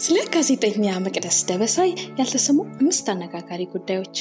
ስለ ጋዜጠኛ መቅደስ ደበሳይ ያልተሰሙ አምስት አነጋጋሪ ጉዳዮች።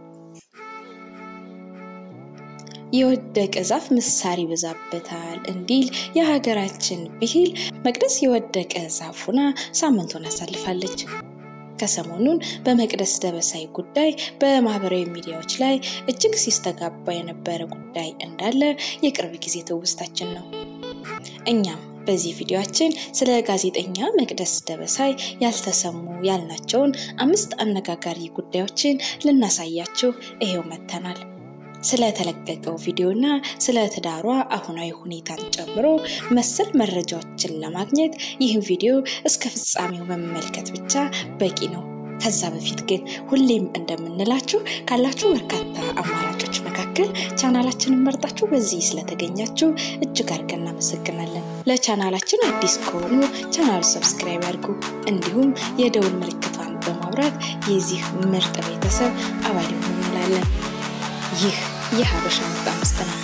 የወደቀ ዛፍ ምሳር ይበዛበታል እንዲል የሀገራችን ብሂል መቅደስ የወደቀ ዛፍ ሆና ሳምንቱን አሳልፋለች። ከሰሞኑን በመቅደስ ደበሳይ ጉዳይ በማህበራዊ ሚዲያዎች ላይ እጅግ ሲስተጋባ የነበረ ጉዳይ እንዳለ የቅርብ ጊዜ ትውስታችን ነው። እኛም በዚህ ቪዲዮአችን ስለ ጋዜጠኛ መቅደስ ደበሳይ ያልተሰሙ ያልናቸውን አምስት አነጋጋሪ ጉዳዮችን ልናሳያችሁ ይሄው መጥተናል። ስለተለቀቀው ቪዲዮና ስለ ትዳሯ አሁናዊ ሁኔታን ጨምሮ መሰል መረጃዎችን ለማግኘት ይህን ቪዲዮ እስከ ፍጻሜው መመልከት ብቻ በቂ ነው። ከዛ በፊት ግን ሁሌም እንደምንላችሁ ካላችሁ በርካታ አማራጮች መካከል ቻናላችንን መርጣችሁ በዚህ ስለተገኛችሁ እጅግ አድርገን እናመሰግናለን። ለቻናላችን አዲስ ከሆኑ ቻናሉ ሰብስክራይብ ያድርጉ፣ እንዲሁም የደውል ምልክቷን በማብራት የዚህ ምርጥ ቤተሰብ አባል ይሁኑ እንላለን። ይህ የሀበሻ ምርጥ አምስት ነው።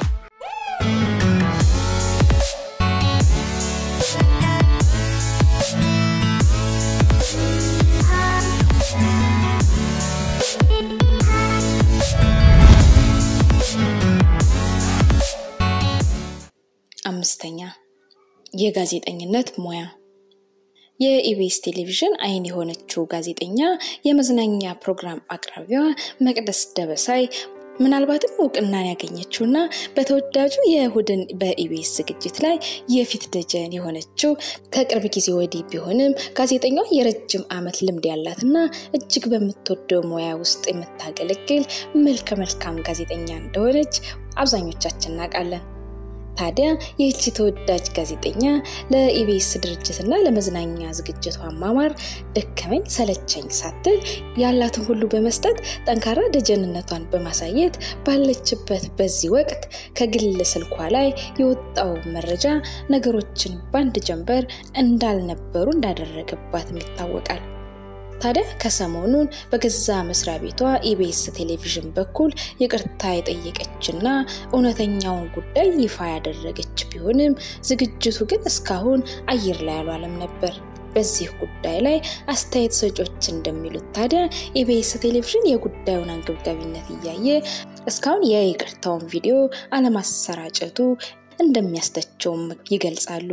አምስተኛ የጋዜጠኝነት ሙያ የኢቢኤስ ቴሌቪዥን አይን የሆነችው ጋዜጠኛ የመዝናኛ ፕሮግራም አቅራቢዋ መቅደስ ደበሳይ ምናልባትም እውቅናን ያገኘችውና በተወዳጁ የእሁድን በኢቢኤስ ዝግጅት ላይ የፊት ደጀን የሆነችው ከቅርብ ጊዜ ወዲህ ቢሆንም ጋዜጠኛዋ የረጅም ዓመት ልምድ ያላትና እጅግ በምትወደው ሙያ ውስጥ የምታገለግል መልከ መልካም ጋዜጠኛ እንደሆነች አብዛኞቻችን እናውቃለን። ታዲያ ይህቺ ተወዳጅ ጋዜጠኛ ለኢቢኤስ ድርጅትና ለመዝናኛ ዝግጅቷ ማማር ደከመኝ ሰለቸኝ ሳትል ያላትን ሁሉ በመስጠት ጠንካራ ደጀንነቷን በማሳየት ባለችበት በዚህ ወቅት ከግል ስልኳ ላይ የወጣው መረጃ ነገሮችን በአንድ ጀንበር እንዳልነበሩ እንዳደረገባትም ይታወቃል። ታዲያ ከሰሞኑን በገዛ መስሪያ ቤቷ ኢቢኤስ ቴሌቪዥን በኩል ይቅርታ የጠየቀችና እውነተኛውን ጉዳይ ይፋ ያደረገች ቢሆንም ዝግጅቱ ግን እስካሁን አየር ላይ አልዋለም ነበር። በዚህ ጉዳይ ላይ አስተያየት ሰጮች እንደሚሉት ታዲያ ኢቢኤስ ቴሌቪዥን የጉዳዩን አንገብጋቢነት እያየ እስካሁን የይቅርታውን ቪዲዮ አለማሰራጨቱ እንደሚያስተቸውም ይገልጻሉ።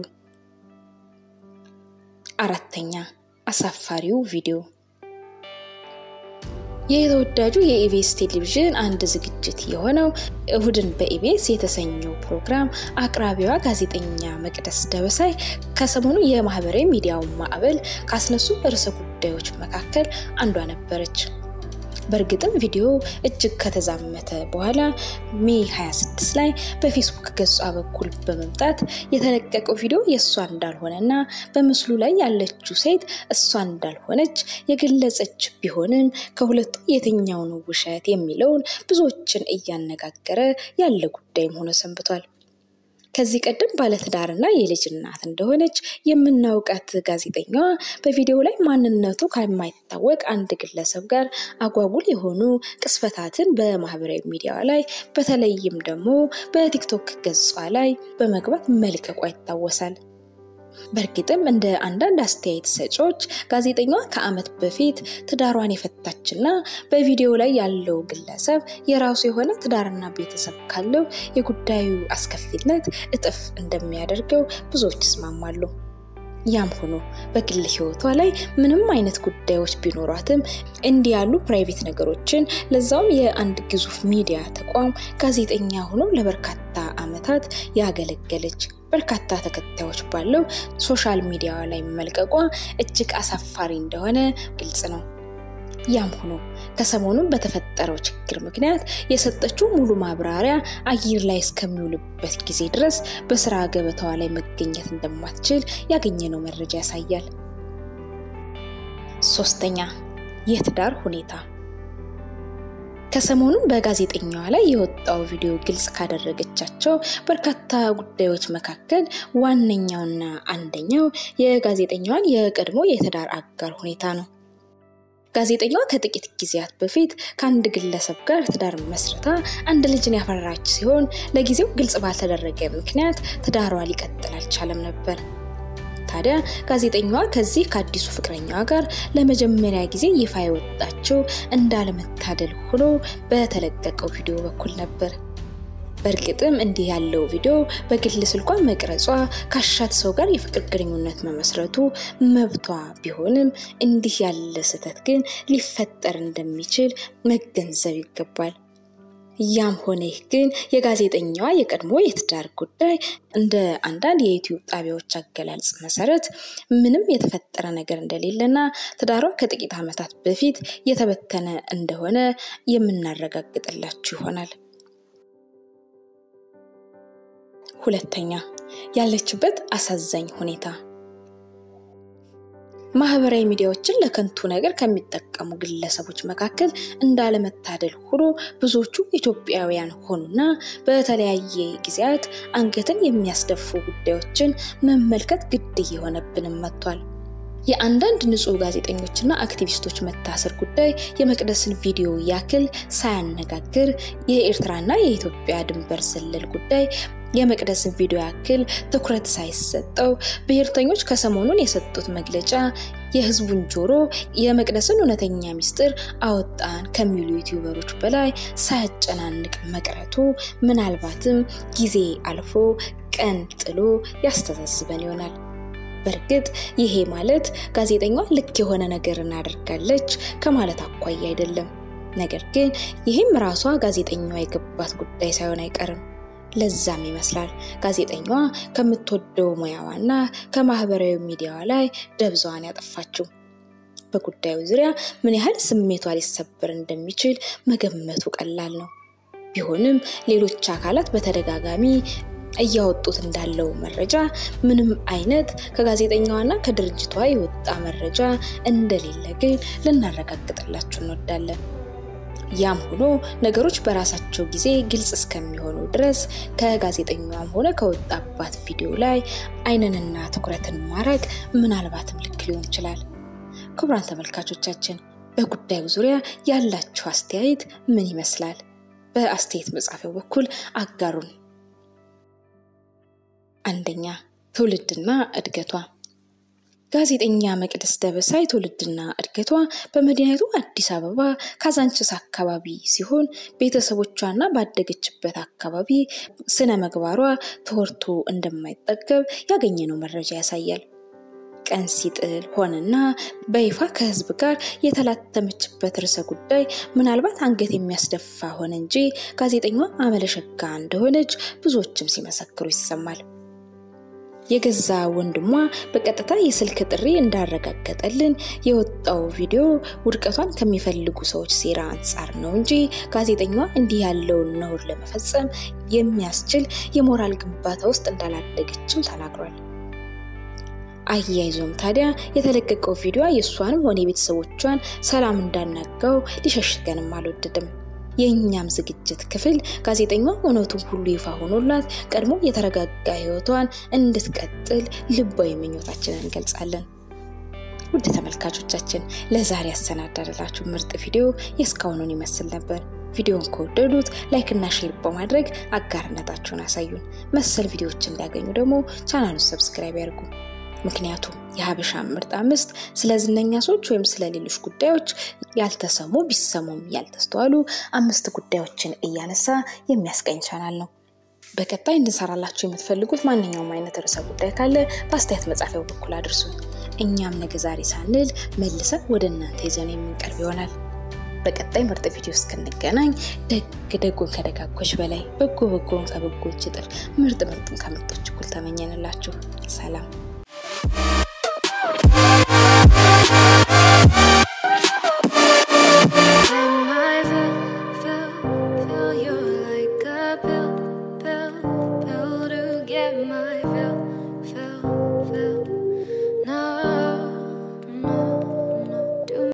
አራተኛ አሳፋሪው ቪዲዮ የተወዳጁ የኢቢኤስ ቴሌቪዥን አንድ ዝግጅት የሆነው እሁድን በኢቢኤስ የተሰኘው ፕሮግራም አቅራቢዋ ጋዜጠኛ መቅደስ ደበሳይ ከሰሞኑ የማህበራዊ ሚዲያውን ማዕበል ካስነሱ ርዕሰ ጉዳዮች መካከል አንዷ ነበረች። በእርግጥም ቪዲዮ እጅግ ከተዛመተ በኋላ ሜ 26 ላይ በፌስቡክ ገጿ በኩል በመምጣት የተለቀቀው ቪዲዮ የእሷ እንዳልሆነ እና በምስሉ ላይ ያለችው ሴት እሷ እንዳልሆነች የገለጸች ቢሆንም ከሁለቱ የትኛውን ውሸት የሚለውን ብዙዎችን እያነጋገረ ያለ ጉዳይም ሆኖ ሰንብቷል። ከዚህ ቀደም ባለትዳርና የልጅ እናት እንደሆነች የምናውቃት ጋዜጠኛዋ በቪዲዮው ላይ ማንነቱ ከማይታወቅ አንድ ግለሰብ ጋር አጓጉል የሆኑ ቅስፈታትን በማህበራዊ ሚዲያ ላይ በተለይም ደግሞ በቲክቶክ ገጿ ላይ በመግባት መልቀቋ ይታወሳል። በእርግጥም እንደ አንዳንድ አስተያየት ሰጪዎች ጋዜጠኛዋ ከዓመት በፊት ትዳሯን የፈታችና በቪዲዮ ላይ ያለው ግለሰብ የራሱ የሆነ ትዳርና ቤተሰብ ካለው የጉዳዩ አስከፊነት እጥፍ እንደሚያደርገው ብዙዎች ይስማማሉ። ያም ሆኖ በግል ሕይወቷ ላይ ምንም አይነት ጉዳዮች ቢኖሯትም እንዲህ ያሉ ፕራይቬት ነገሮችን ለዛውም የአንድ ግዙፍ ሚዲያ ተቋም ጋዜጠኛ ሆኖ ለበርካታ ዓመታት ያገለገለች በርካታ ተከታዮች ባለው ሶሻል ሚዲያ ላይ መልቀቋ እጅግ አሳፋሪ እንደሆነ ግልጽ ነው። ያም ሆኖ ከሰሞኑን በተፈጠረው ችግር ምክንያት የሰጠችው ሙሉ ማብራሪያ አየር ላይ እስከሚውልበት ጊዜ ድረስ በስራ ገበታዋ ላይ መገኘት እንደማትችል ያገኘነው መረጃ ያሳያል። ሶስተኛ የትዳር ሁኔታ ከሰሞኑን በጋዜጠኛዋ ላይ የወጣው ቪዲዮ ግልጽ ካደረገቻቸው በርካታ ጉዳዮች መካከል ዋነኛውና አንደኛው የጋዜጠኛዋን የቀድሞ የትዳር አጋር ሁኔታ ነው። ጋዜጠኛዋ ከጥቂት ጊዜያት በፊት ከአንድ ግለሰብ ጋር ትዳር መስርታ አንድ ልጅን ያፈራች ሲሆን ለጊዜው ግልጽ ባልተደረገ ምክንያት ትዳሯ ሊቀጥል አልቻለም ነበር። ታዲያ ጋዜጠኛዋ ከዚህ ከአዲሱ ፍቅረኛዋ ጋር ለመጀመሪያ ጊዜ ይፋ የወጣችው እንዳለመታደል ሆኖ በተለቀቀው ቪዲዮ በኩል ነበር። በእርግጥም እንዲህ ያለው ቪዲዮ በግል ስልኳ መቅረጿ ካሻት ሰው ጋር የፍቅር ግንኙነት መመስረቱ መብቷ ቢሆንም እንዲህ ያለ ስህተት ግን ሊፈጠር እንደሚችል መገንዘብ ይገባል። ያም ሆነ ይህ ግን የጋዜጠኛዋ የቀድሞ የትዳር ጉዳይ እንደ አንዳንድ የዩቲዩብ ጣቢያዎች አገላለጽ መሰረት ምንም የተፈጠረ ነገር እንደሌለና ትዳሯ ከጥቂት ዓመታት በፊት የተበተነ እንደሆነ የምናረጋግጥላችሁ ይሆናል። ሁለተኛ ያለችበት አሳዛኝ ሁኔታ ማህበራዊ ሚዲያዎችን ለከንቱ ነገር ከሚጠቀሙ ግለሰቦች መካከል እንዳለመታደል ሆኖ ብዙዎቹ ኢትዮጵያውያን ሆኑና በተለያየ ጊዜያት አንገትን የሚያስደፉ ጉዳዮችን መመልከት ግድ እየሆነብንም መጥቷል። የአንዳንድ ንጹህ ጋዜጠኞችና አክቲቪስቶች መታሰር ጉዳይ የመቅደስን ቪዲዮ ያክል ሳያነጋግር፣ የኤርትራና የኢትዮጵያ ድንበር ዘለል ጉዳይ የመቅደስን ቪዲዮ ያክል ትኩረት ሳይሰጠው ብሔርተኞች ከሰሞኑን የሰጡት መግለጫ የህዝቡን ጆሮ የመቅደስን እውነተኛ ሚስጥር አወጣን ከሚሉ ዩቲዩበሮች በላይ ሳያጨናንቅ መቅረቱ ምናልባትም ጊዜ አልፎ ቀን ጥሎ ያስተሳስበን ይሆናል። በእርግጥ ይሄ ማለት ጋዜጠኛዋ ልክ የሆነ ነገር እናደርጋለች ከማለት አኳያ አይደለም። ነገር ግን ይህም ራሷ ጋዜጠኛዋ የገባት ጉዳይ ሳይሆን አይቀርም። ለዛም ይመስላል ጋዜጠኛዋ ከምትወደው ሙያዋና ከማህበራዊ ሚዲያዋ ላይ ደብዛዋን ያጠፋችው። በጉዳዩ ዙሪያ ምን ያህል ስሜቷ ሊሰበር እንደሚችል መገመቱ ቀላል ነው። ቢሆንም ሌሎች አካላት በተደጋጋሚ እያወጡት እንዳለው መረጃ ምንም አይነት ከጋዜጠኛዋና ከድርጅቷ የወጣ መረጃ እንደሌለ ግን ልናረጋግጥላችሁ እንወዳለን። ያም ሆኖ ነገሮች በራሳቸው ጊዜ ግልጽ እስከሚሆኑ ድረስ ከጋዜጠኛዋም ሆነ ከወጣባት ቪዲዮ ላይ ዓይንንና ትኩረትን ማድረግ ምናልባትም ልክ ሊሆን ይችላል። ክቡራን ተመልካቾቻችን በጉዳዩ ዙሪያ ያላችሁ አስተያየት ምን ይመስላል? በአስተያየት መጻፊያው በኩል አጋሩን። አንደኛ ትውልድና እድገቷ ጋዜጠኛ መቅደስ ደበሳይ ትውልድና እድገቷ በመዲናይቱ አዲስ አበባ ካዛንችስ አካባቢ ሲሆን ቤተሰቦቿና ባደገችበት አካባቢ ስነ ምግባሯ ተወርቶ እንደማይጠገብ ያገኘነው መረጃ ያሳያል። ቀን ሲጥል ሆነና በይፋ ከህዝብ ጋር የተላተመችበት ርዕሰ ጉዳይ ምናልባት አንገት የሚያስደፋ ሆነ እንጂ ጋዜጠኛዋ አመለሸጋ እንደሆነች ብዙዎችም ሲመሰክሩ ይሰማል። የገዛ ወንድሟ በቀጥታ የስልክ ጥሪ እንዳረጋገጠልን የወጣው ቪዲዮ ውድቀቷን ከሚፈልጉ ሰዎች ሴራ አንጻር ነው እንጂ ጋዜጠኛዋ እንዲህ ያለውን ነውር ለመፈጸም የሚያስችል የሞራል ግንባታ ውስጥ እንዳላደገችም ተናግሯል። አያይዞም ታዲያ የተለቀቀው ቪዲዮ የእሷንም ሆነ የቤተሰቦቿን ሰላም እንዳናጋው ሊሸሽገንም አልወደድም። የእኛም ዝግጅት ክፍል ጋዜጠኛዋ እውነቱን ሁሉ ይፋ ሆኖላት ቀድሞ የተረጋጋ ህይወቷን እንድትቀጥል ልባዊ ምኞታችንን እንገልጻለን። ውድ ተመልካቾቻችን ለዛሬ ያሰናዳላችሁ ምርጥ ቪዲዮ የእስካሁኑን ይመስል ነበር። ቪዲዮን ከወደዱት ላይክ እና ሼር በማድረግ አጋርነታችሁን አሳዩን። መሰል ቪዲዮዎች እንዲያገኙ ደግሞ ቻናሉን ሰብስክራይብ ያድርጉ። ምክንያቱም የሀበሻ ምርጥ አምስት ስለ ዝነኛ ሰዎች ወይም ስለ ሌሎች ጉዳዮች ያልተሰሙ ቢሰሙም ያልተስተዋሉ አምስት ጉዳዮችን እያነሳ የሚያስቀኝ ቻናል ነው። በቀጣይ እንድንሰራላችሁ የምትፈልጉት ማንኛውም አይነት ርዕሰ ጉዳይ ካለ በአስተያየት መጻፊያው በኩል አድርሱን። እኛም ነገ ዛሬ ሳንል መልሰን ወደ እናንተ ይዘን የምንቀርብ ይሆናል። በቀጣይ ምርጥ ቪዲዮ እስክንገናኝ ደግ ደጉን ከደጋጎች በላይ በጎ በጎን ከበጎች እጥፍ ምርጥ ምርጡን ከምርጦች እኩል ተመኘንላችሁ። ሰላም When I feel, feel, feel you're like a pill, pill, pill to get my fill.